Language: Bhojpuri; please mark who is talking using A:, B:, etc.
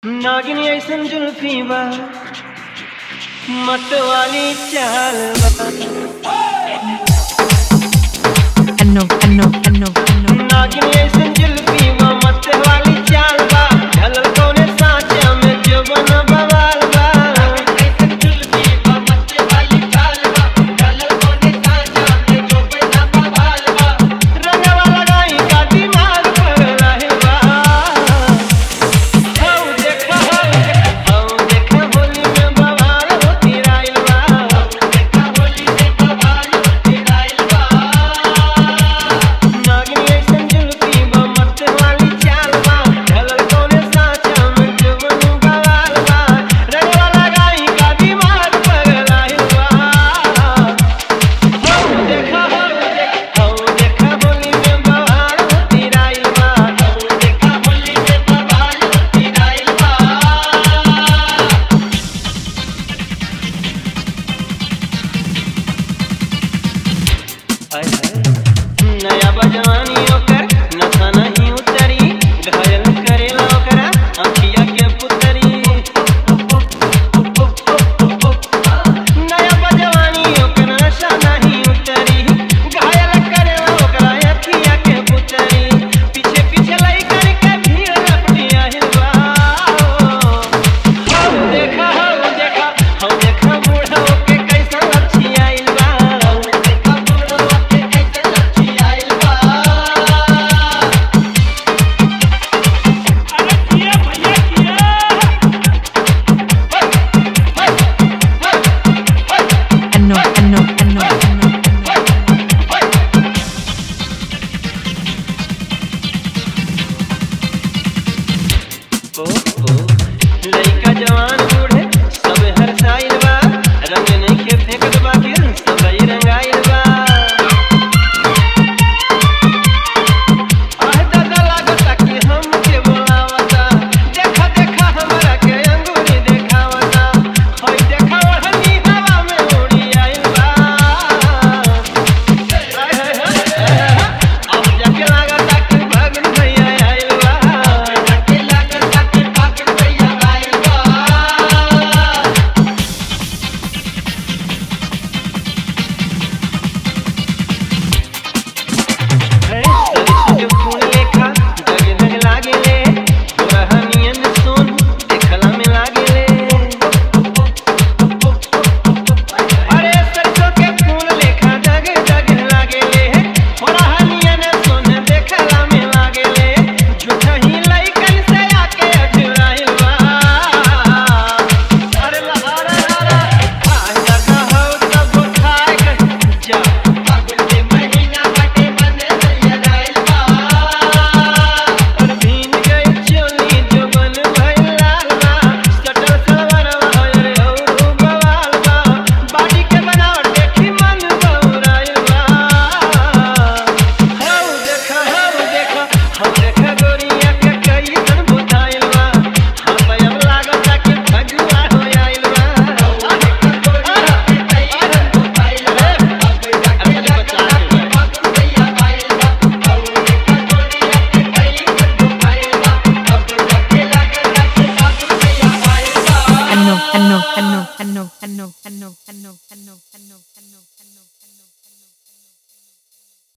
A: नागिन ऐसन जुल्फी बा मत वाली चाल बा
B: Ano, ano, ano, ano.
A: नागिन ऐसन जुल्फी बा मत वाली चाल बा ढलल कौने साँचा में जवन बवाल बा ऐसन जुल्फी बा मत वाली चाल बा ढलल कौने साँचा में जवन बवाल बा रंगवा लगाई का दिमाग पर रहे बा हौ देखा हौ देखा हौ देखा होली में बवाल होती राइल बा हौ देखा होली में बवाल होती राइल बा नागिन ऐसन जुल्फी बा मत वाली चाल बा ढलल कौने साँचा में जवन बवाल बा रंगवा लगाई का दिमाग पर राइल बा हौ देखा हौ देखा हौ देखा होली में बवाल होती राइल बा हौ देखा होली में बवाल होती राइल बा हाय हाय नया बजवानी ओकर नशा नहीं उतरी घायल करेला ओकरा अखिया के पुतरी नया बजवानी ओकर नशा नहीं उतरी घायल करेला ओकरा अखिया के पुतरी पीछे पीछे लई करके भीड़ लपटिया हिलवा हौ देखा हौ देखा हौ देखा बूढ़ा ओके कैसा लच्छी आइल बा हौ देखा बूढ़ा ओके कैसा लच्छी आइल बा
C: अरे किया भैया किया
B: Ano, ano, ano, ano.
A: ओ ओ लइका जवान